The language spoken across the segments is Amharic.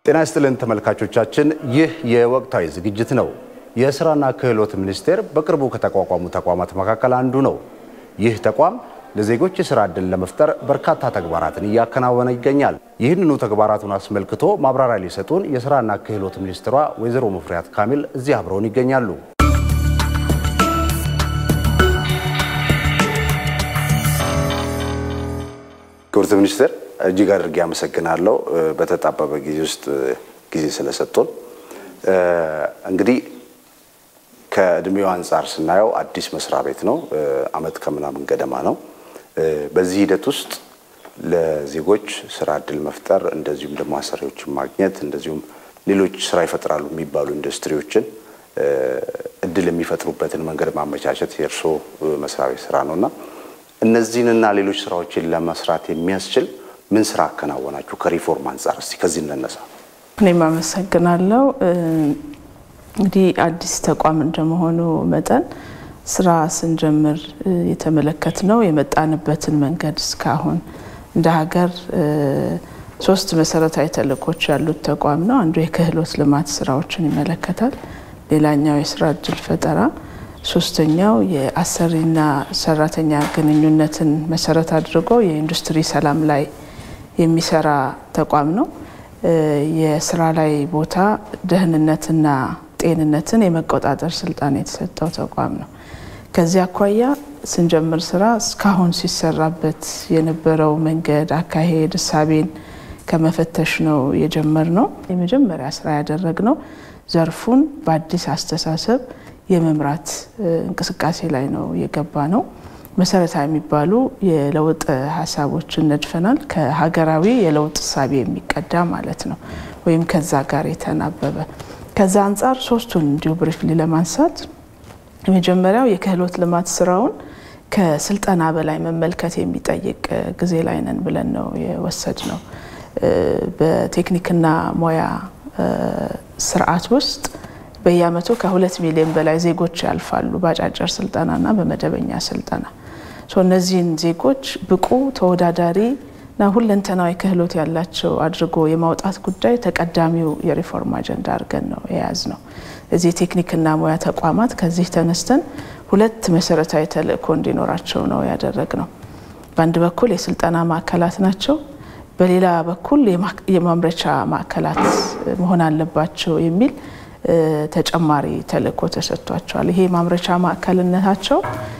ጤና ይስጥልን ተመልካቾቻችን፣ ይህ የወቅታዊ ዝግጅት ነው። የስራና ክህሎት ሚኒስቴር በቅርቡ ከተቋቋሙ ተቋማት መካከል አንዱ ነው። ይህ ተቋም ለዜጎች የስራ ዕድል ለመፍጠር በርካታ ተግባራትን እያከናወነ ይገኛል። ይህንኑ ተግባራቱን አስመልክቶ ማብራሪያ ሊሰጡን የስራና ክህሎት ሚኒስትሯ ወይዘሮ ሙፈሪያት ካሚል እዚህ አብረውን ይገኛሉ። ክብርት ሚኒስትር እጅግ አድርጌ አመሰግናለሁ። በተጣበበ ጊዜ ውስጥ ጊዜ ስለሰጡን። እንግዲህ ከእድሜው አንጻር ስናየው አዲስ መስሪያ ቤት ነው። አመት ከምናምን ገደማ ነው። በዚህ ሂደት ውስጥ ለዜጎች ስራ እድል መፍጠር እንደዚሁም ደግሞ አሰሪዎችን ማግኘት እንደዚሁም ሌሎች ስራ ይፈጥራሉ የሚባሉ ኢንዱስትሪዎችን እድል የሚፈጥሩበትን መንገድ ማመቻቸት የእርስዎ መስሪያ ቤት ስራ ነው እና እነዚህንና ሌሎች ስራዎችን ለመስራት የሚያስችል ምን ስራ አከናወናችሁ? ከሪፎርም አንጻር እስቲ ከዚህ እንነሳ። እኔም አመሰግናለሁ። እንግዲህ አዲስ ተቋም እንደመሆኑ መጠን ስራ ስንጀምር የተመለከትነው የመጣንበትን መንገድ እስካሁን እንደ ሀገር ሶስት መሰረታዊ ተልእኮች ያሉት ተቋም ነው። አንዱ የክህሎት ልማት ስራዎችን ይመለከታል። ሌላኛው የስራ እድል ፈጠራ፣ ሶስተኛው የአሰሪና ሰራተኛ ግንኙነትን መሰረት አድርጎ የኢንዱስትሪ ሰላም ላይ የሚሰራ ተቋም ነው። የስራ ላይ ቦታ ደህንነትና ጤንነትን የመቆጣጠር ስልጣን የተሰጠው ተቋም ነው። ከዚህ አኳያ ስንጀምር ስራ እስካሁን ሲሰራበት የነበረው መንገድ፣ አካሄድ፣ እሳቤን ከመፈተሽ ነው የጀመርነው። የመጀመሪያ ስራ ያደረግነው ዘርፉን በአዲስ አስተሳሰብ የመምራት እንቅስቃሴ ላይ ነው የገባ ነው። መሰረታዊ የሚባሉ የለውጥ ሀሳቦችን ነድፈናል። ከሀገራዊ የለውጥ እሳቤ የሚቀዳ ማለት ነው፣ ወይም ከዛ ጋር የተናበበ ከዛ አንጻር ሶስቱን እንዲሁ ብሪፍሊ ለማንሳት የመጀመሪያው የክህሎት ልማት ስራውን ከስልጠና በላይ መመልከት የሚጠይቅ ጊዜ ላይ ነን ብለን ነው የወሰድ ነው። በቴክኒክና ሙያ ስርዓት ውስጥ በየአመቱ ከሁለት ሚሊዮን በላይ ዜጎች ያልፋሉ በአጫጭር ስልጠናና በመደበኛ ስልጠና። እነዚህን ዜጎች ብቁ ተወዳዳሪ እና ሁለንተናዊ ክህሎት ያላቸው አድርጎ የማውጣት ጉዳይ ተቀዳሚው የሪፎርም አጀንዳ አድርገን ነው የያዝ ነው። እዚህ የቴክኒክና ሙያ ተቋማት ከዚህ ተነስተን ሁለት መሰረታዊ ተልእኮ እንዲኖራቸው ነው ያደረግ ነው። በአንድ በኩል የስልጠና ማዕከላት ናቸው፣ በሌላ በኩል የማምረቻ ማዕከላት መሆን አለባቸው የሚል ተጨማሪ ተልእኮ ተሰጥቷቸዋል። ይሄ የማምረቻ ማዕከልነታቸው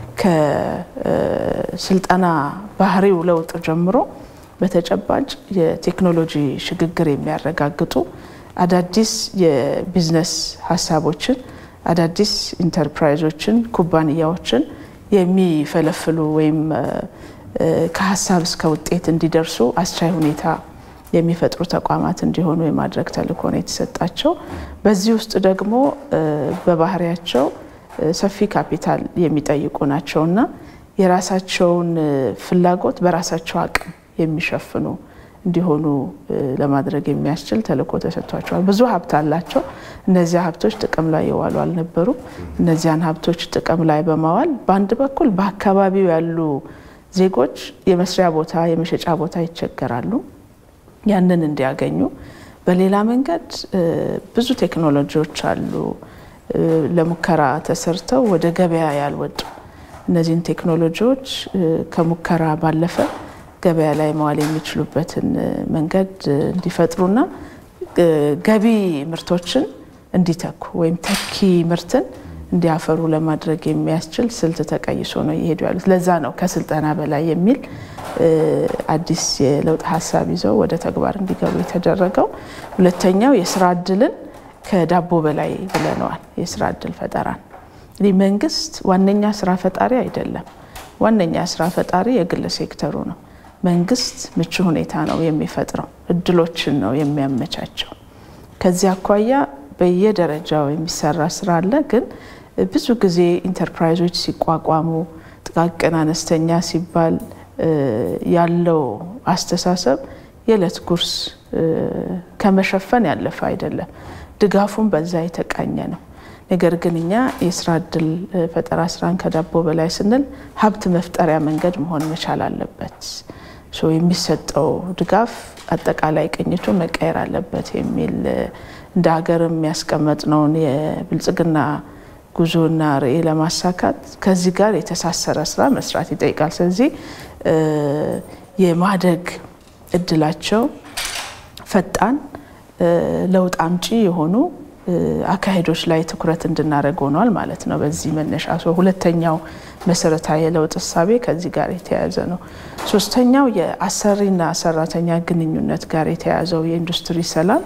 ከስልጠና ባህሪው ለውጥ ጀምሮ በተጨባጭ የቴክኖሎጂ ሽግግር የሚያረጋግጡ አዳዲስ የቢዝነስ ሀሳቦችን አዳዲስ ኢንተርፕራይዞችን፣ ኩባንያዎችን የሚፈለፍሉ ወይም ከሀሳብ እስከ ውጤት እንዲደርሱ አስቻይ ሁኔታ የሚፈጥሩ ተቋማት እንዲሆኑ የማድረግ ተልእኮ ነው የተሰጣቸው። በዚህ ውስጥ ደግሞ በባህሪያቸው ሰፊ ካፒታል የሚጠይቁ ናቸውና የራሳቸውን ፍላጎት በራሳቸው አቅም የሚሸፍኑ እንዲሆኑ ለማድረግ የሚያስችል ተልእኮ ተሰጥቷቸዋል። ብዙ ሀብት አላቸው። እነዚያ ሀብቶች ጥቅም ላይ የዋሉ አልነበሩም። እነዚያን ሀብቶች ጥቅም ላይ በማዋል በአንድ በኩል በአካባቢው ያሉ ዜጎች የመስሪያ ቦታ፣ የመሸጫ ቦታ ይቸገራሉ። ያንን እንዲያገኙ በሌላ መንገድ ብዙ ቴክኖሎጂዎች አሉ ለሙከራ ተሰርተው ወደ ገበያ ያልወጡ እነዚህን ቴክኖሎጂዎች ከሙከራ ባለፈ ገበያ ላይ መዋል የሚችሉበትን መንገድ እንዲፈጥሩና ገቢ ምርቶችን እንዲተኩ ወይም ተኪ ምርትን እንዲያፈሩ ለማድረግ የሚያስችል ስልት ተቀይሶ ነው እየሄዱ ያሉት። ለዛ ነው ከስልጠና በላይ የሚል አዲስ የለውጥ ሀሳብ ይዘው ወደ ተግባር እንዲገቡ የተደረገው። ሁለተኛው የስራ እድልን ከዳቦ በላይ ብለነዋል። የስራ እድል ፈጠራን እንግዲህ መንግስት ዋነኛ ስራ ፈጣሪ አይደለም። ዋነኛ ስራ ፈጣሪ የግል ሴክተሩ ነው። መንግስት ምቹ ሁኔታ ነው የሚፈጥረው፣ እድሎችን ነው የሚያመቻቸው። ከዚህ አኳያ በየደረጃው የሚሰራ ስራ አለ። ግን ብዙ ጊዜ ኢንተርፕራይዞች ሲቋቋሙ ጥቃቅን አነስተኛ ሲባል ያለው አስተሳሰብ የዕለት ጉርስ ከመሸፈን ያለፈ አይደለም። ድጋፉም በዛ የተቃኘ ነው። ነገር ግን እኛ የስራ እድል ፈጠራ ስራን ከዳቦ በላይ ስንል ሀብት መፍጠሪያ መንገድ መሆን መቻል አለበት። የሚሰጠው ድጋፍ አጠቃላይ ቅኝቱ መቀየር አለበት የሚል እንደ ሀገር የሚያስቀመጥነውን የብልጽግና ጉዞና ርዕይ ለማሳካት ከዚህ ጋር የተሳሰረ ስራ መስራት ይጠይቃል። ስለዚህ የማደግ እድላቸው ፈጣን ለውጥ አምጪ የሆኑ አካሄዶች ላይ ትኩረት እንድናደርግ ሆኗል ማለት ነው። በዚህ መነሻ ሁለተኛው መሰረታዊ የለውጥ እሳቤ ከዚህ ጋር የተያያዘ ነው። ሶስተኛው የአሰሪና ሰራተኛ ግንኙነት ጋር የተያያዘው የኢንዱስትሪ ሰላም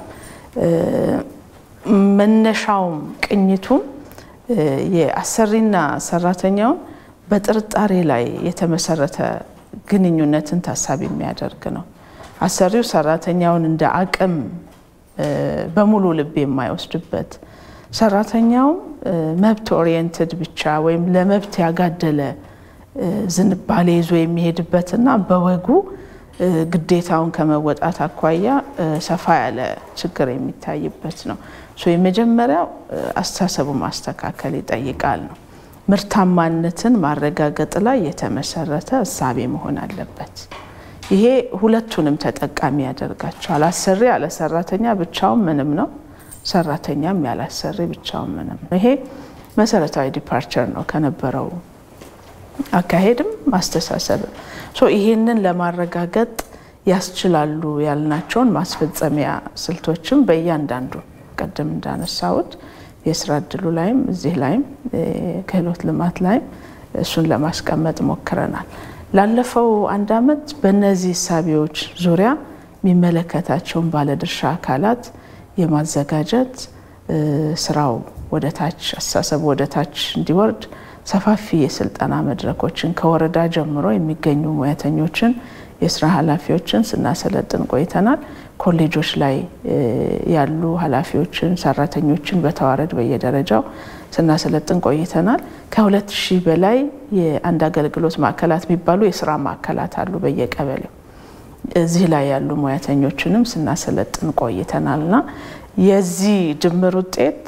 መነሻውም ቅኝቱም የአሰሪና ሰራተኛውን በጥርጣሬ ላይ የተመሰረተ ግንኙነትን ታሳቢ የሚያደርግ ነው። አሰሪው ሰራተኛውን እንደ አቅም በሙሉ ልብ የማይወስድበት ሰራተኛውም መብት ኦሪየንትድ ብቻ ወይም ለመብት ያጋደለ ዝንባሌ ይዞ የሚሄድበትና በወጉ ግዴታውን ከመወጣት አኳያ ሰፋ ያለ ችግር የሚታይበት ነው። የመጀመሪያው አስተሳሰቡ ማስተካከል ይጠይቃል ነው። ምርታማነትን ማረጋገጥ ላይ የተመሰረተ እሳቤ መሆን አለበት። ይሄ ሁለቱንም ተጠቃሚ ያደርጋቸዋል። አሰሪ ያለ ሰራተኛ ብቻውን ምንም ነው፣ ሰራተኛም ያለ አሰሪ ብቻውን ምንም ነው። ይሄ መሰረታዊ ዲፓርቸር ነው ከነበረው አካሄድም አስተሳሰብም። ይሄንን ለማረጋገጥ ያስችላሉ ያልናቸውን ማስፈጸሚያ ስልቶችም በእያንዳንዱ ቀደም እንዳነሳሁት የስራ እድሉ ላይም እዚህ ላይም ክህሎት ልማት ላይም እሱን ለማስቀመጥ ሞክረናል። ላለፈው አንድ ዓመት በእነዚህ እሳቤዎች ዙሪያ የሚመለከታቸውን ባለድርሻ አካላት የማዘጋጀት ስራው ወደ ታች አስተሳሰቡ ወደ ታች እንዲወርድ ሰፋፊ የስልጠና መድረኮችን ከወረዳ ጀምሮ የሚገኙ ሙያተኞችን የስራ ኃላፊዎችን ስናሰለጥን ቆይተናል። ኮሌጆች ላይ ያሉ ኃላፊዎችን፣ ሰራተኞችን በተዋረድ በየደረጃው ስናሰለጥን ቆይተናል። ከሁለት ሺህ በላይ የአንድ አገልግሎት ማዕከላት የሚባሉ የስራ ማዕከላት አሉ በየቀበሌው። እዚህ ላይ ያሉ ሙያተኞችንም ስናሰለጥን ቆይተናል እና የዚህ ድምር ውጤት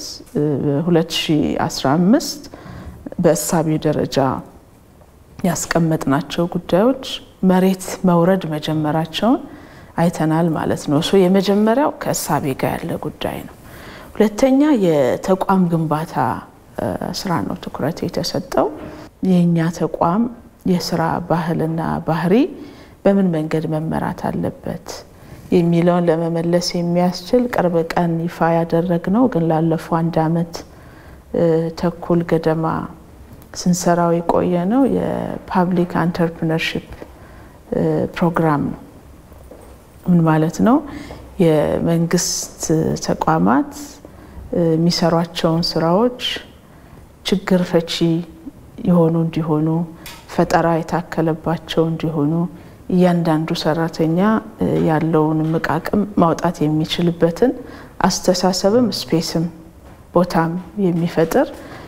2015 በእሳቤ ደረጃ ያስቀመጥናቸው ጉዳዮች መሬት መውረድ መጀመራቸውን አይተናል ማለት ነው። እሱ የመጀመሪያው ከእሳቤ ጋር ያለ ጉዳይ ነው። ሁለተኛ የተቋም ግንባታ ስራ ነው ትኩረት የተሰጠው። የእኛ ተቋም የስራ ባህልና ባህሪ በምን መንገድ መመራት አለበት የሚለውን ለመመለስ የሚያስችል ቅርብ ቀን ይፋ ያደረግነው ግን ላለፈው አንድ ዓመት ተኩል ገደማ ስንሰራው የቆየ ነው የፓብሊክ አንተርፕርነርሽፕ ፕሮግራም ነው። ምን ማለት ነው? የመንግስት ተቋማት የሚሰሯቸውን ስራዎች ችግር ፈቺ የሆኑ እንዲሆኑ፣ ፈጠራ የታከለባቸው እንዲሆኑ እያንዳንዱ ሰራተኛ ያለውን እምቅ አቅም ማውጣት የሚችልበትን አስተሳሰብም ስፔስም ቦታም የሚፈጥር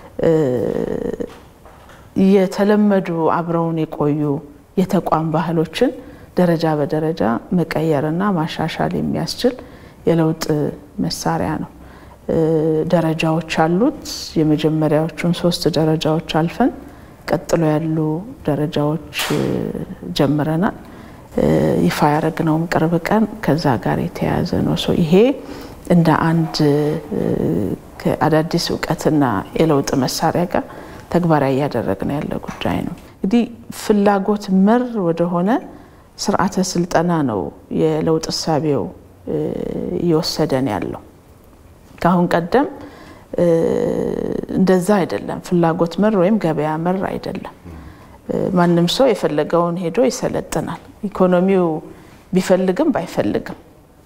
የተለመዱ አብረውን የቆዩ የተቋም ባህሎችን ደረጃ በደረጃ መቀየርና ማሻሻል የሚያስችል የለውጥ መሳሪያ ነው። ደረጃዎች አሉት። የመጀመሪያዎቹን ሶስት ደረጃዎች አልፈን ቀጥሎ ያሉ ደረጃዎች ጀምረናል። ይፋ ያደረግነውም ቅርብ ቀን ከዛ ጋር የተያያዘ ነው። ይሄ እንደ አንድ ከአዳዲስ እውቀትና የለውጥ መሳሪያ ጋር ተግባራዊ እያደረግን ያለ ጉዳይ ነው። እንግዲህ ፍላጎት መር ወደሆነ ስርዓተ ስልጠና ነው የለውጥ እሳቤው እየወሰደን ያለው። ከአሁን ቀደም እንደዛ አይደለም። ፍላጎት መር ወይም ገበያ መር አይደለም። ማንም ሰው የፈለገውን ሄዶ ይሰለጥናል። ኢኮኖሚው ቢፈልግም ባይፈልግም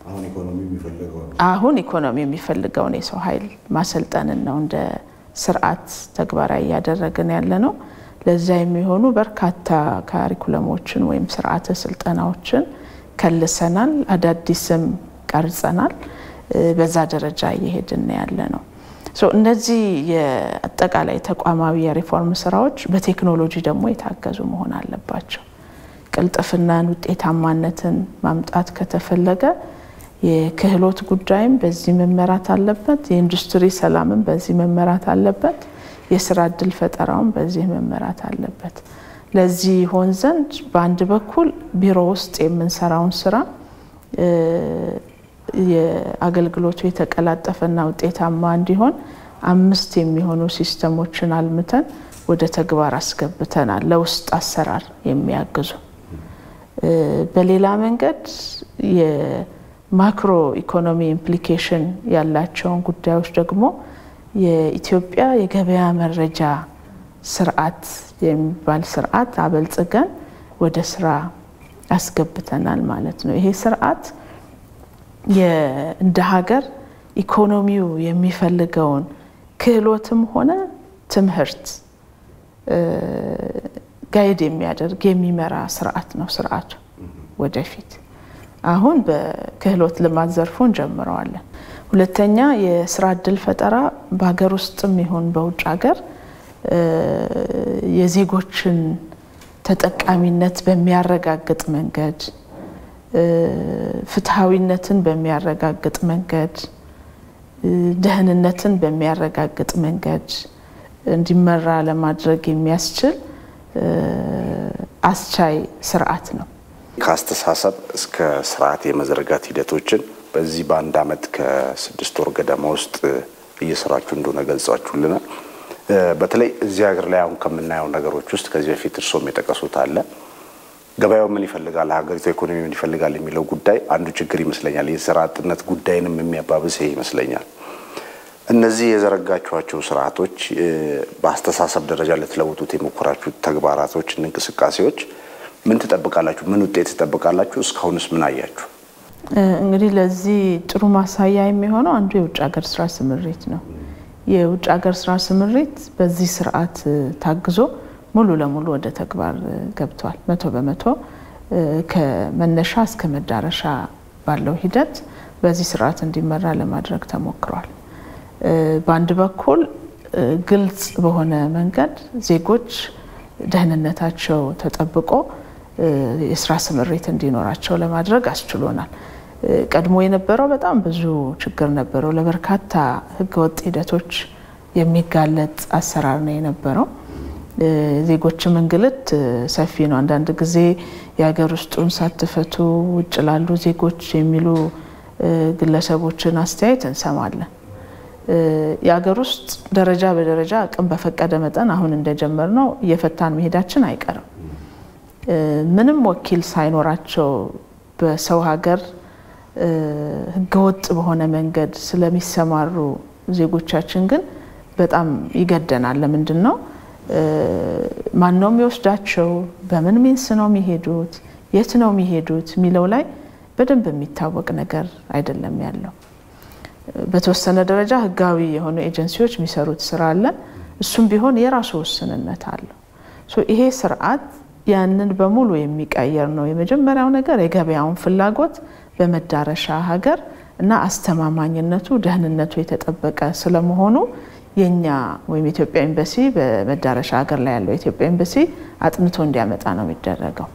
አሁን ኢኮኖሚ የሚፈልገውን የሰው ኃይል ማሰልጠንን ነው እንደ ስርዓት ተግባራዊ እያደረግን ያለ ነው። ለዛ የሚሆኑ በርካታ ካሪኩለሞችን ወይም ስርዓተ ስልጠናዎችን ከልሰናል፣ አዳዲስም ቀርጸናል። በዛ ደረጃ እየሄድን ያለ ነው። እነዚህ የአጠቃላይ ተቋማዊ የሪፎርም ስራዎች በቴክኖሎጂ ደግሞ የታገዙ መሆን አለባቸው። ቅልጥፍናን፣ ውጤታማነትን ማምጣት ከተፈለገ የክህሎት ጉዳይም በዚህ መመራት አለበት። የኢንዱስትሪ ሰላምም በዚህ መመራት አለበት። የስራ እድል ፈጠራውም በዚህ መመራት አለበት። ለዚህ ይሆን ዘንድ በአንድ በኩል ቢሮ ውስጥ የምንሰራውን ስራ የአገልግሎቱ የተቀላጠፈና ውጤታማ እንዲሆን አምስት የሚሆኑ ሲስተሞችን አልምተን ወደ ተግባር አስገብተናል፣ ለውስጥ አሰራር የሚያግዙ። በሌላ መንገድ የማክሮ ኢኮኖሚ ኢምፕሊኬሽን ያላቸውን ጉዳዮች ደግሞ የኢትዮጵያ የገበያ መረጃ ስርዓት የሚባል ስርዓት አበልጽገን ወደ ስራ አስገብተናል ማለት ነው። ይሄ ስርዓት እንደ ሀገር ኢኮኖሚው የሚፈልገውን ክህሎትም ሆነ ትምህርት ጋይድ የሚያደርግ የሚመራ ስርዓት ነው። ስርዓቱ ወደፊት አሁን በክህሎት ልማት ዘርፉ እንጀምረዋለን። ሁለተኛ የስራ እድል ፈጠራ በሀገር ውስጥም ይሁን በውጭ ሀገር የዜጎችን ተጠቃሚነት በሚያረጋግጥ መንገድ ፍትሐዊነትን በሚያረጋግጥ መንገድ ደህንነትን በሚያረጋግጥ መንገድ እንዲመራ ለማድረግ የሚያስችል አስቻይ ስርዓት ነው። ከአስተሳሰብ እስከ ስርዓት የመዘርጋት ሂደቶችን በዚህ በአንድ አመት ከስድስት ወር ገደማ ውስጥ እየሰራችሁ እንደሆነ ገልጻችሁልናል። በተለይ እዚህ ሀገር ላይ አሁን ከምናየው ነገሮች ውስጥ ከዚህ በፊት እርስዎም የጠቀሱት አለ ገበያው ምን ይፈልጋል፣ ሀገሪቱ ኢኮኖሚ ምን ይፈልጋል የሚለው ጉዳይ አንዱ ችግር ይመስለኛል። የስራ አጥነት ጉዳይንም የሚያባብስ ይሄ ይመስለኛል። እነዚህ የዘረጋችኋቸው ስርዓቶች በአስተሳሰብ ደረጃ ልትለውጡት የሞከራችሁ ተግባራቶች፣ እንቅስቃሴዎች ምን ትጠብቃላችሁ? ምን ውጤት ትጠብቃላችሁ? እስካሁንስ ምን አያችሁ? እንግዲህ ለዚህ ጥሩ ማሳያ የሚሆነው አንዱ የውጭ ሀገር ስራ ስምሪት ነው። የውጭ ሀገር ስራ ስምሪት በዚህ ስርዓት ታግዞ ሙሉ ለሙሉ ወደ ተግባር ገብቷል። መቶ በመቶ ከመነሻ እስከ መዳረሻ ባለው ሂደት በዚህ ስርዓት እንዲመራ ለማድረግ ተሞክሯል። በአንድ በኩል ግልጽ በሆነ መንገድ ዜጎች ደህንነታቸው ተጠብቆ የስራ ስምሪት እንዲኖራቸው ለማድረግ አስችሎናል። ቀድሞ የነበረው በጣም ብዙ ችግር ነበረው። ለበርካታ ህገወጥ ሂደቶች የሚጋለጥ አሰራር ነው የነበረው። ዜጎችም እንግልት ሰፊ ነው። አንዳንድ ጊዜ የሀገር ውስጡን ሳትፈቱ ውጭ ላሉ ዜጎች የሚሉ ግለሰቦችን አስተያየት እንሰማለን። የሀገር ውስጥ ደረጃ በደረጃ አቅም በፈቀደ መጠን አሁን እንደጀመር ነው እየፈታን መሄዳችን አይቀርም። ምንም ወኪል ሳይኖራቸው በሰው ሀገር ህገወጥ በሆነ መንገድ ስለሚሰማሩ ዜጎቻችን ግን በጣም ይገደናል። ለምንድን ነው ማን ነው የሚወስዳቸው? በምን ሚንስ ነው የሚሄዱት? የት ነው የሚሄዱት? የሚለው ላይ በደንብ የሚታወቅ ነገር አይደለም ያለው። በተወሰነ ደረጃ ህጋዊ የሆኑ ኤጀንሲዎች የሚሰሩት ስራ አለ። እሱም ቢሆን የራሱ ውስንነት አለው። ይሄ ስርዓት ያንን በሙሉ የሚቀየር ነው። የመጀመሪያው ነገር የገበያውን ፍላጎት በመዳረሻ ሀገር እና አስተማማኝነቱ፣ ደህንነቱ የተጠበቀ ስለመሆኑ የኛ ወይም የኢትዮጵያ ኤምባሲ በመዳረሻ ሀገር ላይ ያለው የኢትዮጵያ ኤምባሲ አጥንቶ እንዲያመጣ ነው የሚደረገው።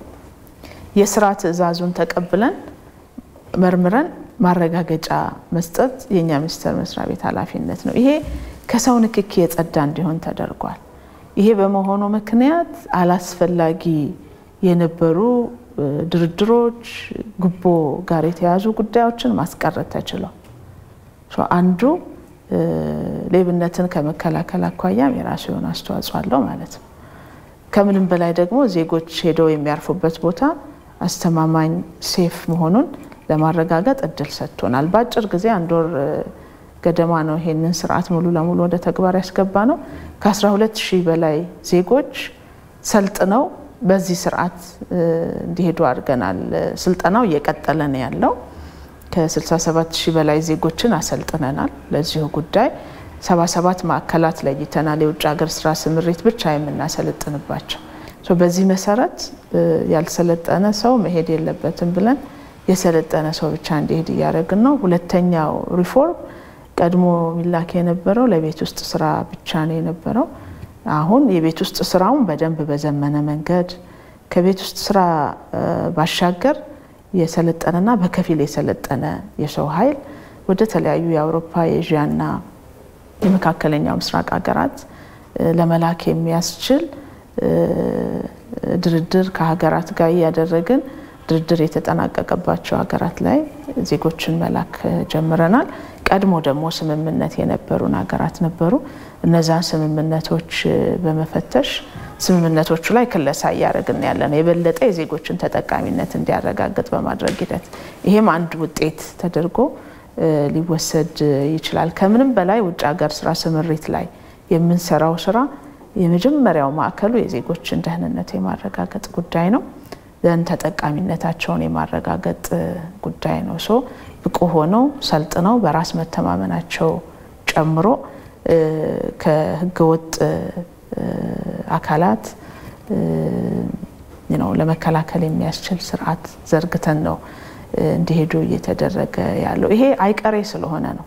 የስራ ትዕዛዙን ተቀብለን መርምረን ማረጋገጫ መስጠት የእኛ ሚኒስቴር መስሪያ ቤት ኃላፊነት ነው። ይሄ ከሰው ንክኪ የጸዳ እንዲሆን ተደርጓል። ይሄ በመሆኑ ምክንያት አላስፈላጊ የነበሩ ድርድሮች፣ ጉቦ ጋር የተያዙ ጉዳዮችን ማስቀረት ተችሏል። አንዱ ሌብነትን ከመከላከል አኳያም የራሱ የሆነ አስተዋጽኦ አለው ማለት ነው። ከምንም በላይ ደግሞ ዜጎች ሄደው የሚያርፉበት ቦታ አስተማማኝ ሴፍ መሆኑን ለማረጋገጥ እድል ሰጥቶናል። በአጭር ጊዜ አንድ ወር ገደማ ነው ይሄንን ስርዓት ሙሉ ለሙሉ ወደ ተግባር ያስገባ ነው። ከ12 ሺህ በላይ ዜጎች ሰልጥነው በዚህ ስርዓት እንዲሄዱ አድርገናል። ስልጠናው እየቀጠለ ነው ያለው። ከ67 ሺህ በላይ ዜጎችን አሰልጥነናል። ለዚሁ ጉዳይ 77 ማዕከላት ለይተናል። የውጭ ሀገር ስራ ስምሪት ብቻ የምናሰለጥንባቸው። በዚህ መሰረት ያልሰለጠነ ሰው መሄድ የለበትም ብለን የሰለጠነ ሰው ብቻ እንዲሄድ እያደረግን ነው። ሁለተኛው ሪፎርም ቀድሞ ሚላክ የነበረው ለቤት ውስጥ ስራ ብቻ ነው የነበረው። አሁን የቤት ውስጥ ስራውን በደንብ በዘመነ መንገድ ከቤት ውስጥ ስራ ባሻገር የሰለጠነና በከፊል የሰለጠነ የሰው ኃይል ወደ ተለያዩ የአውሮፓ የኤዥያና የመካከለኛው ምስራቅ ሀገራት ለመላክ የሚያስችል ድርድር ከሀገራት ጋር እያደረግን ድርድር የተጠናቀቀባቸው ሀገራት ላይ ዜጎችን መላክ ጀምረናል። ቀድሞ ደግሞ ስምምነት የነበሩን ሀገራት ነበሩ። እነዛን ስምምነቶች በመፈተሽ ስምምነቶቹ ላይ ክለሳ እያደረግን ያለ ነው። የበለጠ የዜጎችን ተጠቃሚነት እንዲያረጋግጥ በማድረግ ሂደት ይሄም አንድ ውጤት ተደርጎ ሊወሰድ ይችላል። ከምንም በላይ ውጭ ሀገር ስራ ስምሪት ላይ የምንሰራው ስራ የመጀመሪያው ማዕከሉ የዜጎችን ደህንነት የማረጋገጥ ጉዳይ ነው። ዘንድ ተጠቃሚነታቸውን የማረጋገጥ ጉዳይ ነው። ሶ ብቁ ሆነው ሰልጥነው በራስ መተማመናቸው ጨምሮ ከህገወጥ አካላት ነው ለመከላከል የሚያስችል ስርዓት ዘርግተን ነው እንዲሄዱ እየተደረገ ያለው። ይሄ አይቀሬ ስለሆነ ነው።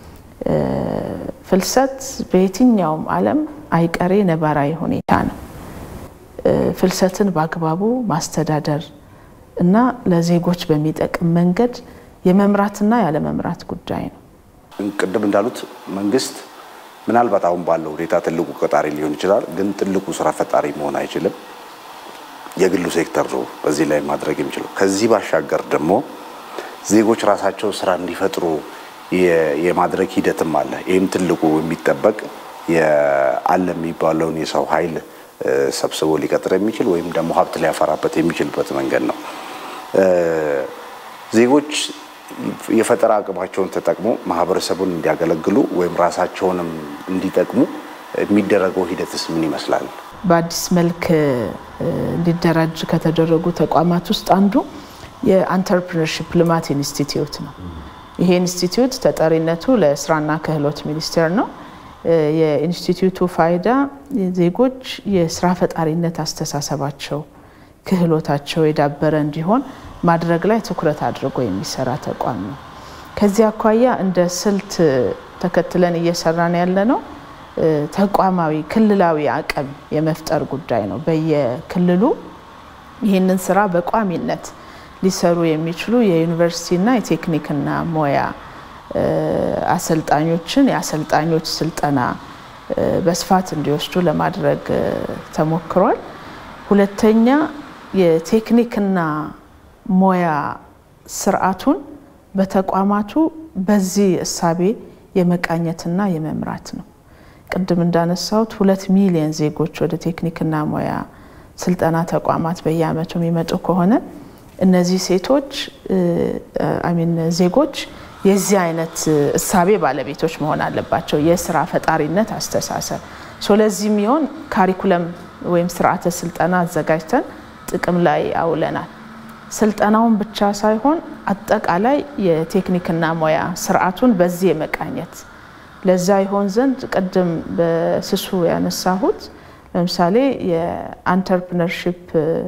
ፍልሰት በየትኛውም ዓለም አይቀሬ ነባራዊ ሁኔታ ነው። ፍልሰትን በአግባቡ ማስተዳደር እና ለዜጎች በሚጠቅም መንገድ የመምራትና ያለመምራት ጉዳይ ነው። ቅድም እንዳሉት መንግስት ምናልባት አሁን ባለው ሁኔታ ትልቁ ቀጣሪ ሊሆን ይችላል፣ ግን ትልቁ ስራ ፈጣሪ መሆን አይችልም። የግሉ ሴክተር ነው በዚህ ላይ ማድረግ የሚችለው። ከዚህ ባሻገር ደግሞ ዜጎች ራሳቸው ስራ እንዲፈጥሩ የማድረግ ሂደትም አለ። ይህም ትልቁ የሚጠበቅ አለ የሚባለውን የሰው ኃይል ሰብስቦ ሊቀጥር የሚችል ወይም ደግሞ ሀብት ሊያፈራበት የሚችልበት መንገድ ነው። ዜጎች የፈጠራ አቅማቸውን ተጠቅሞ ማህበረሰቡን እንዲያገለግሉ ወይም ራሳቸውንም እንዲጠቅሙ የሚደረገው ሂደትስ ምን ይመስላል? በአዲስ መልክ እንዲደራጅ ከተደረጉ ተቋማት ውስጥ አንዱ የአንተርፕርነርሺፕ ልማት ኢንስቲትዩት ነው። ይሄ ኢንስቲትዩት ተጠሪነቱ ለስራና ክህሎት ሚኒስቴር ነው። የኢንስቲትዩቱ ፋይዳ ዜጎች የስራ ፈጣሪነት አስተሳሰባቸው፣ ክህሎታቸው የዳበረ እንዲሆን ማድረግ ላይ ትኩረት አድርጎ የሚሰራ ተቋም ነው። ከዚህ አኳያ እንደ ስልት ተከትለን እየሰራን ያለ ነው ተቋማዊ ክልላዊ አቅም የመፍጠር ጉዳይ ነው። በየክልሉ ይህንን ስራ በቋሚነት ሊሰሩ የሚችሉ የዩኒቨርሲቲና የቴክኒክና ሙያ አሰልጣኞችን የአሰልጣኞች ስልጠና በስፋት እንዲወስዱ ለማድረግ ተሞክሯል። ሁለተኛ የቴክኒክና ሙያ ስርዓቱን በተቋማቱ በዚህ እሳቤ የመቃኘትና የመምራት ነው። ቅድም እንዳነሳሁት ሁለት ሚሊዮን ዜጎች ወደ ቴክኒክና ሙያ ስልጠና ተቋማት በየአመቱ የሚመጡ ከሆነ እነዚህ ሴቶች አሚን ዜጎች የዚህ አይነት እሳቤ ባለቤቶች መሆን አለባቸው። የስራ ፈጣሪነት አስተሳሰብ ለዚህ የሚሆን ካሪኩለም ወይም ስርዓተ ስልጠና አዘጋጅተን ጥቅም ላይ አውለናል። ስልጠናውን ብቻ ሳይሆን አጠቃላይ የቴክኒክና ሙያ ስርዓቱን በዚህ የመቃኘት ለዛ ይሆን ዘንድ ቅድም በስሱ ያነሳሁት ለምሳሌ የአንተርፕነርሺፕ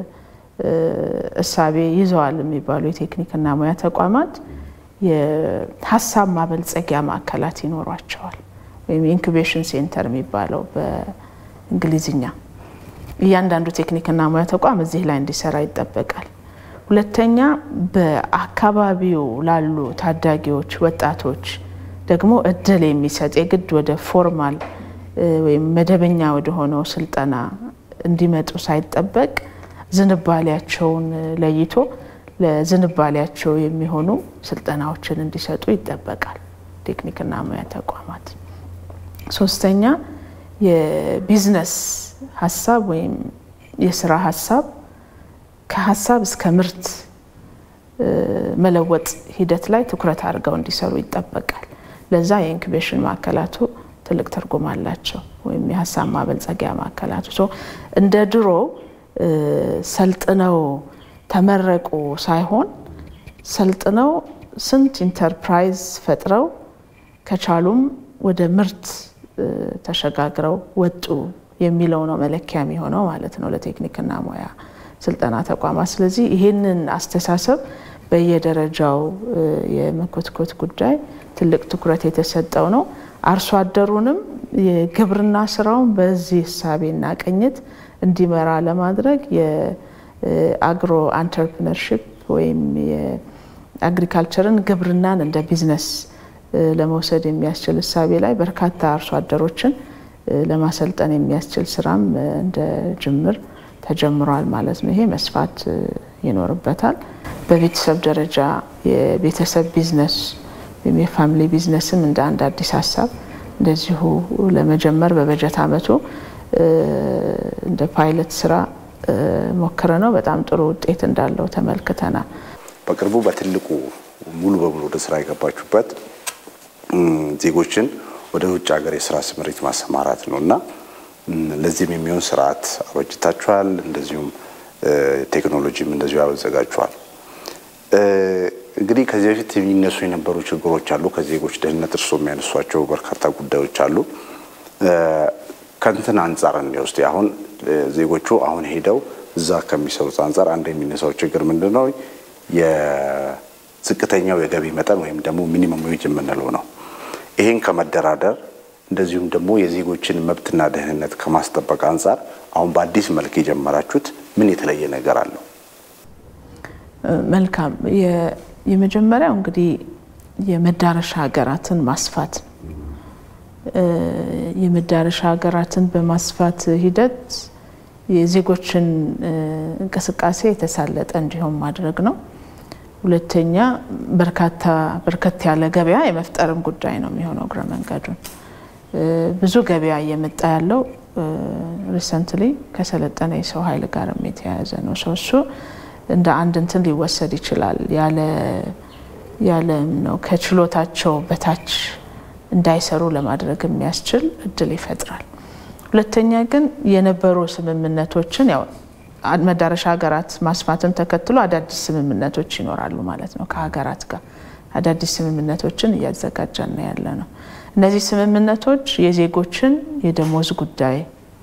እሳቤ ይዘዋል የሚባሉ የቴክኒክና ሙያ ተቋማት የሀሳብ ማበልጸጊያ ማዕከላት ይኖሯቸዋል፣ ወይም ኢንኩቤሽን ሴንተር የሚባለው በእንግሊዝኛ። እያንዳንዱ ቴክኒክና ሙያ ተቋም እዚህ ላይ እንዲሰራ ይጠበቃል። ሁለተኛ በአካባቢው ላሉ ታዳጊዎች፣ ወጣቶች ደግሞ እድል የሚሰጥ የግድ ወደ ፎርማል ወይም መደበኛ ወደ ሆነው ስልጠና እንዲመጡ ሳይጠበቅ ዝንባሌያቸውን ለይቶ ለዝንባሌያቸው የሚሆኑ ስልጠናዎችን እንዲሰጡ ይጠበቃል ቴክኒክና ሙያ ተቋማት። ሶስተኛ የቢዝነስ ሀሳብ ወይም የስራ ሀሳብ ከሀሳብ እስከ ምርት መለወጥ ሂደት ላይ ትኩረት አድርገው እንዲሰሩ ይጠበቃል። ለዛ የኢንኩቤሽን ማዕከላቱ ትልቅ ትርጉም አላቸው፣ ወይም የሀሳብ ማበልጸጊያ ማዕከላቱ እንደ ድሮ ሰልጥነው ተመረቁ ሳይሆን ሰልጥነው ስንት ኢንተርፕራይዝ ፈጥረው ከቻሉም ወደ ምርት ተሸጋግረው ወጡ የሚለው ነው መለኪያ የሚሆነው ማለት ነው ለቴክኒክና ሙያ ስልጠና ተቋማት። ስለዚህ ይህንን አስተሳሰብ በየደረጃው የመኮትኮት ጉዳይ ትልቅ ትኩረት የተሰጠው ነው። አርሶ አደሩንም የግብርና ስራውን በዚህ እሳቤና ቅኝት እንዲመራ ለማድረግ የአግሮ አንተርፕነርሽፕ ወይም የአግሪካልቸርን ግብርናን እንደ ቢዝነስ ለመውሰድ የሚያስችል እሳቤ ላይ በርካታ አርሶ አደሮችን ለማሰልጠን የሚያስችል ስራም እንደ ጅምር ተጀምሯል ማለት ነው። ይሄ መስፋት ይኖርበታል። በቤተሰብ ደረጃ የቤተሰብ ቢዝነስ ወይም የፋሚሊ ቢዝነስም እንደ አንድ አዲስ ሀሳብ እንደዚሁ ለመጀመር በበጀት ዓመቱ እንደ ፓይለት ስራ ሞክረ ነው። በጣም ጥሩ ውጤት እንዳለው ተመልክተናል። በቅርቡ በትልቁ ሙሉ በሙሉ ወደ ስራ የገባችሁበት ዜጎችን ወደ ውጭ ሀገር የስራ ስምሪት ማሰማራት ነው እና ለዚህም የሚሆን ስርዓት አበጅታችኋል። እንደዚሁም ቴክኖሎጂም እንደዚሁ ያዘጋጅኋል። እንግዲህ ከዚህ በፊት የሚነሱ የነበሩ ችግሮች አሉ። ከዜጎች ደህንነት እርስዎ የሚያነሷቸው በርካታ ጉዳዮች አሉ። ከንትን አንጻር እንዲወስድ አሁን ዜጎቹ አሁን ሄደው እዛ ከሚሰሩት አንጻር አንድ የሚነሳው ችግር ምንድን ነው? የዝቅተኛው የገቢ መጠን ወይም ደግሞ ሚኒመም ዌጅ የምንለው ነው። ይህን ከመደራደር እንደዚሁም ደግሞ የዜጎችን መብትና ደህንነት ከማስጠበቅ አንጻር አሁን በአዲስ መልክ የጀመራችሁት ምን የተለየ ነገር አለው? መልካም። የመጀመሪያው እንግዲህ የመዳረሻ ሀገራትን ማስፋት የመዳረሻ ሀገራትን በማስፋት ሂደት የዜጎችን እንቅስቃሴ የተሳለጠ እንዲሆን ማድረግ ነው። ሁለተኛ በርካታ በርከት ያለ ገበያ የመፍጠርም ጉዳይ ነው የሚሆነው እግረ መንገዱን ብዙ ገበያ እየመጣ ያለው ሪሰንትሊ ከሰለጠነ የሰው ኃይል ጋርም የተያያዘ ነው። ሰው እሱ እንደ አንድ እንትን ሊወሰድ ይችላል። ያለ ያለ ነው ከችሎታቸው በታች እንዳይሰሩ ለማድረግ የሚያስችል እድል ይፈጥራል። ሁለተኛ ግን የነበሩ ስምምነቶችን ያው መዳረሻ ሀገራት ማስፋትን ተከትሎ አዳዲስ ስምምነቶች ይኖራሉ ማለት ነው። ከሀገራት ጋር አዳዲስ ስምምነቶችን እያዘጋጀን ያለ ነው። እነዚህ ስምምነቶች የዜጎችን የደሞዝ ጉዳይ፣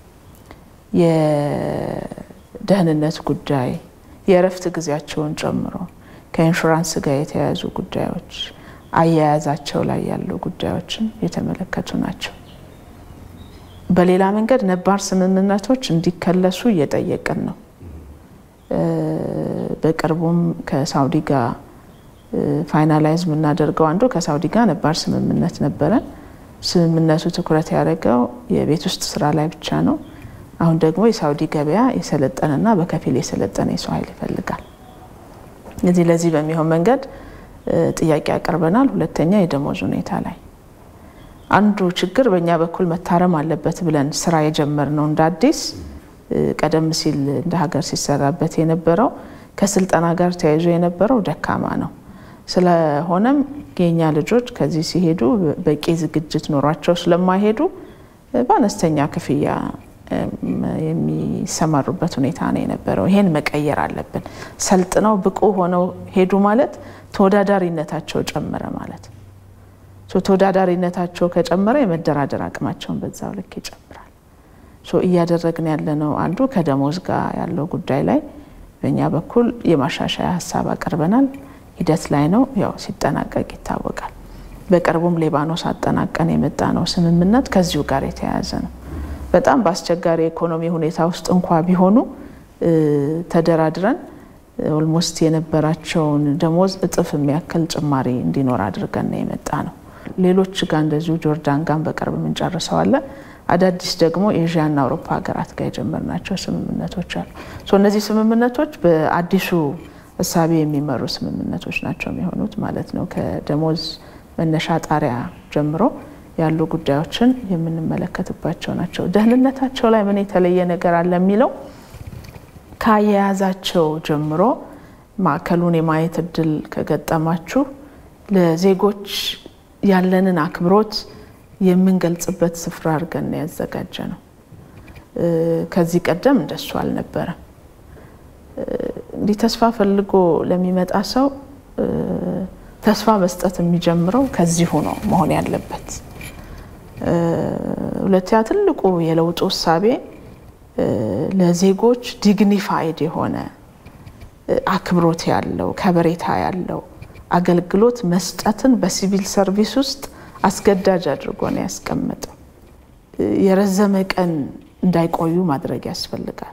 የደህንነት ጉዳይ፣ የእረፍት ጊዜያቸውን ጨምሮ ከኢንሹራንስ ጋር የተያያዙ ጉዳዮች አያያዛቸው ላይ ያሉ ጉዳዮችን የተመለከቱ ናቸው። በሌላ መንገድ ነባር ስምምነቶች እንዲከለሱ እየጠየቅን ነው። በቅርቡም ከሳውዲ ጋር ፋይናላይዝ የምናደርገው አንዱ ከሳውዲ ጋር ነባር ስምምነት ነበረን። ስምምነቱ ትኩረት ያደረገው የቤት ውስጥ ስራ ላይ ብቻ ነው። አሁን ደግሞ የሳውዲ ገበያ የሰለጠነና በከፊል የሰለጠነ የሰው ኃይል ይፈልጋል። እዚህ ለዚህ በሚሆን መንገድ ጥያቄ ያቀርበናል። ሁለተኛ የደሞዝ ሁኔታ ላይ አንዱ ችግር በእኛ በኩል መታረም አለበት ብለን ስራ የጀመርነው እንደ አዲስ ቀደም ሲል እንደ ሀገር ሲሰራበት የነበረው ከስልጠና ጋር ተያይዞ የነበረው ደካማ ነው። ስለሆነም የኛ ልጆች ከዚህ ሲሄዱ በቂ ዝግጅት ኖሯቸው ስለማይሄዱ በአነስተኛ ክፍያ የሚሰማሩበት ሁኔታ ነው የነበረው። ይሄን መቀየር አለብን። ሰልጥነው ብቁ ሆነው ሄዱ ማለት ተወዳዳሪነታቸው ጨመረ ማለት ተወዳዳሪነታቸው ከጨመረ የመደራደር አቅማቸውን በዛው ልክ ይጨምራል። እያደረግን ያለነው አንዱ ከደሞዝ ጋር ያለው ጉዳይ ላይ በእኛ በኩል የማሻሻያ ሀሳብ አቅርበናል። ሂደት ላይ ነው። ያው ሲጠናቀቅ ይታወቃል። በቅርቡም ሌባኖስ አጠናቀን የመጣ ነው ስምምነት ከዚሁ ጋር የተያያዘ ነው። በጣም በአስቸጋሪ የኢኮኖሚ ሁኔታ ውስጥ እንኳ ቢሆኑ ተደራድረን ኦልሞስት የነበራቸውን ደሞዝ እጥፍ የሚያክል ጭማሪ እንዲኖር አድርገን ነው የመጣ ነው። ሌሎች ጋር እንደዚሁ ጆርዳን ጋር በቅርብ የምንጨርሰዋለን። አዳዲስ ደግሞ ኤዥያና አውሮፓ ሀገራት ጋር የጀመርናቸው ስምምነቶች አሉ። እነዚህ ስምምነቶች በአዲሱ እሳቤ የሚመሩ ስምምነቶች ናቸው የሚሆኑት ማለት ነው። ከደሞዝ መነሻ ጣሪያ ጀምሮ ያሉ ጉዳዮችን የምንመለከትባቸው ናቸው። ደህንነታቸው ላይ ምን የተለየ ነገር አለ የሚለው ከአያያዛቸው ጀምሮ ማዕከሉን የማየት እድል ከገጠማችሁ ለዜጎች ያለንን አክብሮት የምንገልጽበት ስፍራ አድርገን ያዘጋጀ ነው። ከዚህ ቀደም እንደሱ አልነበረም። እንግዲህ ተስፋ ፈልጎ ለሚመጣ ሰው ተስፋ መስጠት የሚጀምረው ከዚሁ ነው መሆን ያለበት። ሁለተኛ ትልቁ የለውጡ እሳቤ ለዜጎች ዲግኒፋይድ የሆነ አክብሮት ያለው ከበሬታ ያለው አገልግሎት መስጠትን በሲቪል ሰርቪስ ውስጥ አስገዳጅ አድርጎ ነው ያስቀመጠው። የረዘመ ቀን እንዳይቆዩ ማድረግ ያስፈልጋል።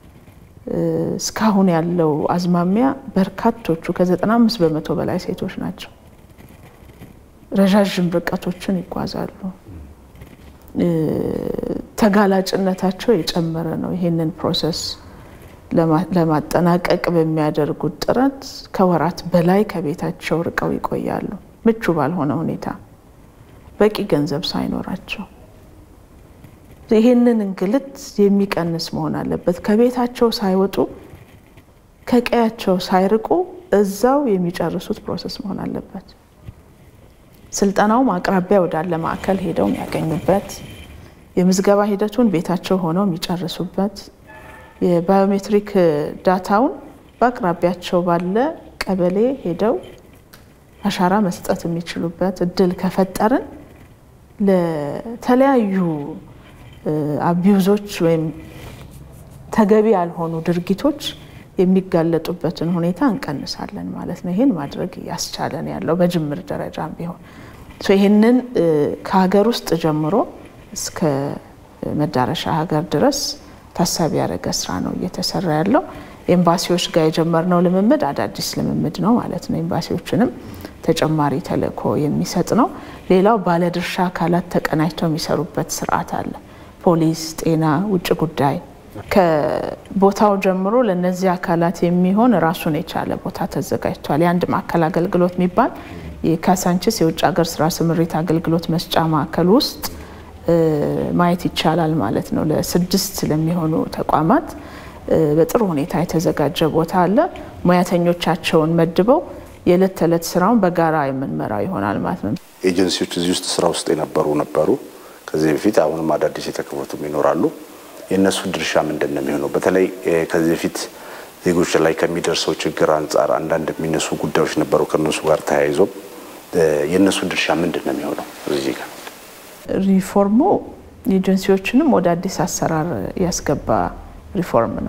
እስካሁን ያለው አዝማሚያ በርካቶቹ ከ95 በመቶ በላይ ሴቶች ናቸው። ረዣዥም ርቀቶችን ይጓዛሉ። ተጋላጭነታቸው የጨመረ ነው። ይህንን ፕሮሰስ ለማጠናቀቅ በሚያደርጉት ጥረት ከወራት በላይ ከቤታቸው ርቀው ይቆያሉ፣ ምቹ ባልሆነ ሁኔታ በቂ ገንዘብ ሳይኖራቸው። ይህንን እንግልት የሚቀንስ መሆን አለበት። ከቤታቸው ሳይወጡ ከቀያቸው ሳይርቁ እዛው የሚጨርሱት ፕሮሰስ መሆን አለበት። ስልጠናውም አቅራቢያ ወዳለ ማዕከል ሄደው የሚያገኙበት፣ የምዝገባ ሂደቱን ቤታቸው ሆነው የሚጨርሱበት፣ የባዮሜትሪክ ዳታውን በአቅራቢያቸው ባለ ቀበሌ ሄደው አሻራ መስጠት የሚችሉበት እድል ከፈጠርን ለተለያዩ አቢዩዞች ወይም ተገቢ ያልሆኑ ድርጊቶች የሚጋለጡበትን ሁኔታ እንቀንሳለን ማለት ነው። ይህን ማድረግ ያስቻለን ያለው በጅምር ደረጃም ቢሆን ይህንን ከሀገር ውስጥ ጀምሮ እስከ መዳረሻ ሀገር ድረስ ታሳቢ ያደረገ ስራ ነው እየተሰራ ያለው። ኤምባሲዎች ጋር የጀመርነው ልምምድ አዳዲስ ልምምድ ነው ማለት ነው። ኤምባሲዎችንም ተጨማሪ ተልእኮ የሚሰጥ ነው። ሌላው ባለድርሻ አካላት ተቀናጅተው የሚሰሩበት ስርዓት አለ። ፖሊስ፣ ጤና፣ ውጭ ጉዳይ ከቦታው ጀምሮ ለእነዚህ አካላት የሚሆን ራሱን የቻለ ቦታ ተዘጋጅቷል። የአንድ ማዕከል አገልግሎት የሚባል የካሳንችስ የውጭ ሀገር ስራ ስምሪት አገልግሎት መስጫ ማዕከል ውስጥ ማየት ይቻላል ማለት ነው። ለስድስት ለሚሆኑ ተቋማት በጥሩ ሁኔታ የተዘጋጀ ቦታ አለ። ሙያተኞቻቸውን መድበው የዕለት ተዕለት ስራውን በጋራ የምንመራው ይሆናል ማለት ነው። ኤጀንሲዎች እዚህ ውስጥ ስራ ውስጥ የነበሩ ነበሩ ከዚህ በፊት አሁንም አዳዲስ የተከፈቱም ይኖራሉ። የእነሱ ድርሻ ምንድን ነው የሚሆነው? በተለይ ከዚህ በፊት ዜጎች ላይ ከሚደርሰው ችግር አንጻር አንዳንድ የሚነሱ ጉዳዮች ነበሩ። ከእነሱ ጋር ተያይዞ የእነሱ ድርሻ ምንድን ነው የሚሆነው? እዚህ ጋር ሪፎርሙ ኤጀንሲዎችንም ወደ አዲስ አሰራር ያስገባ ሪፎርም ነው።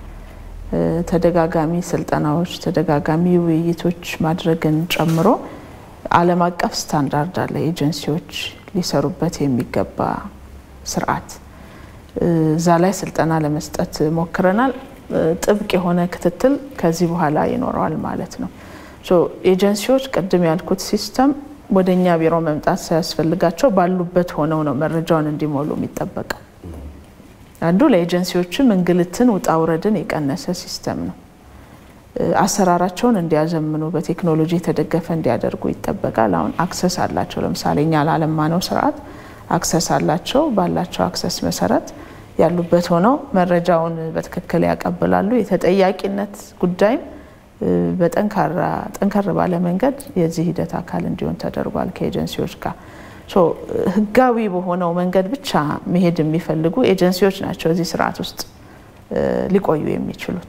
ተደጋጋሚ ስልጠናዎች፣ ተደጋጋሚ ውይይቶች ማድረግን ጨምሮ ዓለም አቀፍ ስታንዳርድ አለ ኤጀንሲዎች ሊሰሩበት የሚገባ ስርዓት እዛ ላይ ስልጠና ለመስጠት ሞክረናል። ጥብቅ የሆነ ክትትል ከዚህ በኋላ ይኖረዋል ማለት ነው። ኤጀንሲዎች ቅድም ያልኩት ሲስተም ወደ እኛ ቢሮ መምጣት ሳያስፈልጋቸው ባሉበት ሆነው ነው መረጃውን እንዲሞሉ የሚጠበቀው። አንዱ ለኤጀንሲዎችም እንግልትን ውጣ ውረድን የቀነሰ ሲስተም ነው። አሰራራቸውን እንዲያዘምኑ በቴክኖሎጂ የተደገፈ እንዲያደርጉ ይጠበቃል። አሁን አክሰስ አላቸው። ለምሳሌ እኛ ላለማነው ስርዓት አክሰስ አላቸው። ባላቸው አክሰስ መሰረት ያሉበት ሆነው መረጃውን በትክክል ያቀብላሉ። የተጠያቂነት ጉዳይም በጠንካራ ጠንከር ባለ መንገድ የዚህ ሂደት አካል እንዲሆን ተደርጓል ከኤጀንሲዎች ጋር ህጋዊ በሆነው መንገድ ብቻ መሄድ የሚፈልጉ ኤጀንሲዎች ናቸው እዚህ ስርዓት ውስጥ ሊቆዩ የሚችሉት።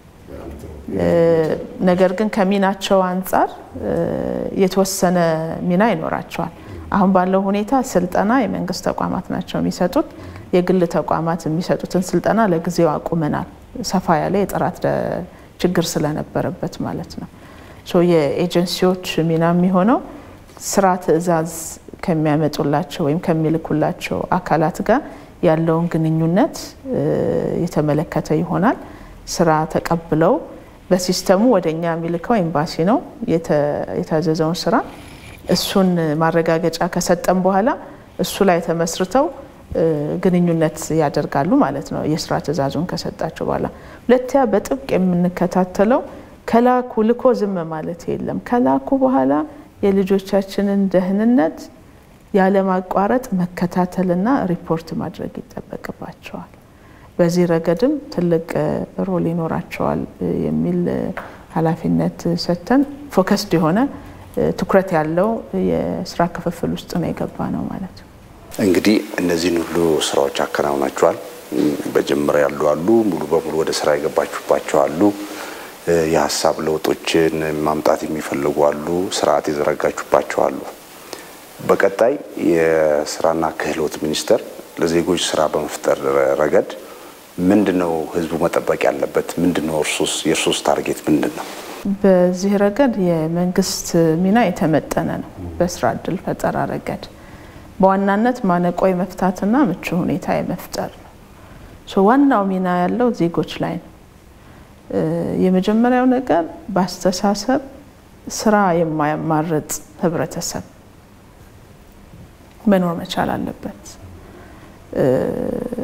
ነገር ግን ከሚናቸው አንጻር የተወሰነ ሚና ይኖራቸዋል። አሁን ባለው ሁኔታ ስልጠና የመንግስት ተቋማት ናቸው የሚሰጡት። የግል ተቋማት የሚሰጡትን ስልጠና ለጊዜው አቁመናል። ሰፋ ያለ የጥራት ችግር ስለነበረበት ማለት ነው። የኤጀንሲዎች ሚና የሚሆነው ስራ ትዕዛዝ ከሚያመጡላቸው ወይም ከሚልኩላቸው አካላት ጋር ያለውን ግንኙነት የተመለከተ ይሆናል። ስራ ተቀብለው በሲስተሙ ወደ እኛ የሚልከው ኤምባሲ ነው የታዘዘውን ስራ እሱን ማረጋገጫ ከሰጠን በኋላ እሱ ላይ ተመስርተው ግንኙነት ያደርጋሉ ማለት ነው። የስራ ትዕዛዙን ከሰጣቸው በኋላ ሁለተኛ በጥብቅ የምንከታተለው ከላኩ ልኮ ዝም ማለት የለም። ከላኩ በኋላ የልጆቻችንን ደህንነት ያለማቋረጥ መከታተልና ሪፖርት ማድረግ ይጠበቅባቸዋል። በዚህ ረገድም ትልቅ ሮል ይኖራቸዋል የሚል ኃላፊነት ሰጥተን ፎከስድ የሆነ ትኩረት ያለው የስራ ክፍፍል ውስጥ ነው የገባ ነው ማለት ነው። እንግዲህ እነዚህን ሁሉ ስራዎች አከናውናቸዋል። በጅምር ያሉ አሉ፣ ሙሉ በሙሉ ወደ ስራ የገባችሁባቸው አሉ፣ የሀሳብ ለውጦችን ማምጣት የሚፈልጉ አሉ፣ ስርዓት የዘረጋችሁባቸው አሉ። በቀጣይ የስራና ክህሎት ሚኒስቴር ለዜጎች ስራ በመፍጠር ረገድ ምንድን ነው ህዝቡ መጠበቅ ያለበት? ምንድን ነው እርሱስ የእርሱስ ታርጌት ምንድን ነው? በዚህ ረገድ የመንግስት ሚና የተመጠነ ነው። በስራ እድል ፈጠራ ረገድ በዋናነት ማነቆ የመፍታትና ምቹ ሁኔታ የመፍጠር ነው። ዋናው ሚና ያለው ዜጎች ላይ ነው። የመጀመሪያው ነገር በአስተሳሰብ ስራ የማያማርጥ ህብረተሰብ መኖር መቻል አለበት።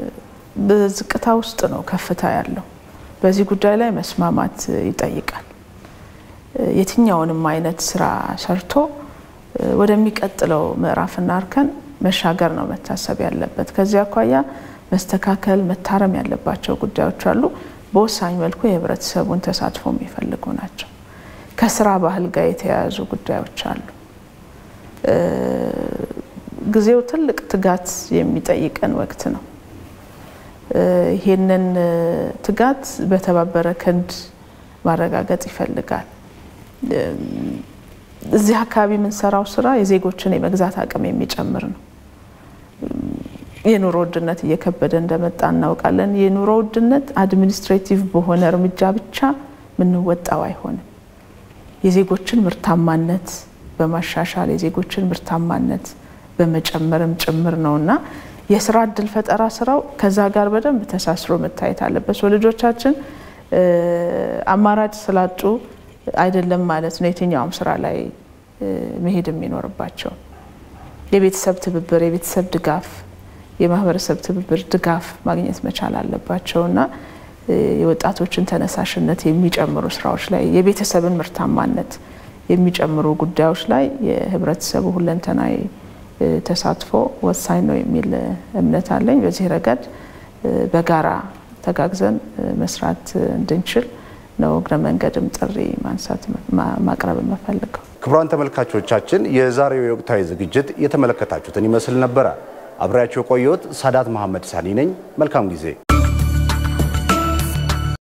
በዝቅታ ውስጥ ነው ከፍታ ያለው። በዚህ ጉዳይ ላይ መስማማት ይጠይቃል። የትኛውንም አይነት ስራ ሰርቶ ወደሚቀጥለው ምዕራፍና እርከን መሻገር ነው መታሰብ ያለበት። ከዚህ አኳያ መስተካከል፣ መታረም ያለባቸው ጉዳዮች አሉ። በወሳኝ መልኩ የህብረተሰቡን ተሳትፎ የሚፈልጉ ናቸው። ከስራ ባህል ጋር የተያያዙ ጉዳዮች አሉ። ጊዜው ትልቅ ትጋት የሚጠይቀን ወቅት ነው። ይህንን ትጋት በተባበረ ክንድ ማረጋገጥ ይፈልጋል። እዚህ አካባቢ የምንሰራው ስራ የዜጎችን የመግዛት አቅም የሚጨምር ነው። የኑሮ ውድነት እየከበደ እንደመጣ እናውቃለን። የኑሮ ውድነት አድሚኒስትሬቲቭ በሆነ እርምጃ ብቻ የምንወጣው አይሆንም። የዜጎችን ምርታማነት በማሻሻል የዜጎችን ምርታማነት በመጨመርም ጭምር ነው እና የስራ እድል ፈጠራ ስራው ከዛ ጋር በደንብ ተሳስሮ መታየት አለበት። ልጆቻችን አማራጭ ስላጡ አይደለም ማለት ነው የትኛውም ስራ ላይ መሄድ የሚኖርባቸው የቤተሰብ ትብብር፣ የቤተሰብ ድጋፍ፣ የማህበረሰብ ትብብር ድጋፍ ማግኘት መቻል አለባቸው እና የወጣቶችን ተነሳሽነት የሚጨምሩ ስራዎች ላይ የቤተሰብን ምርታማነት የሚጨምሩ ጉዳዮች ላይ የህብረተሰቡ ሁለንተናዊ ተሳትፎ ወሳኝ ነው የሚል እምነት አለኝ። በዚህ ረገድ በጋራ ተጋግዘን መስራት እንድንችል ነው እግረ መንገድም ጥሪ ማንሳት ማቅረብ የምፈልገው። ክቡራን ተመልካቾቻችን የዛሬው የወቅታዊ ዝግጅት የተመለከታችሁትን ይመስል ነበረ። አብሬያቸው የቆየሁት ሳዳት መሐመድ ሳኒ ነኝ። መልካም ጊዜ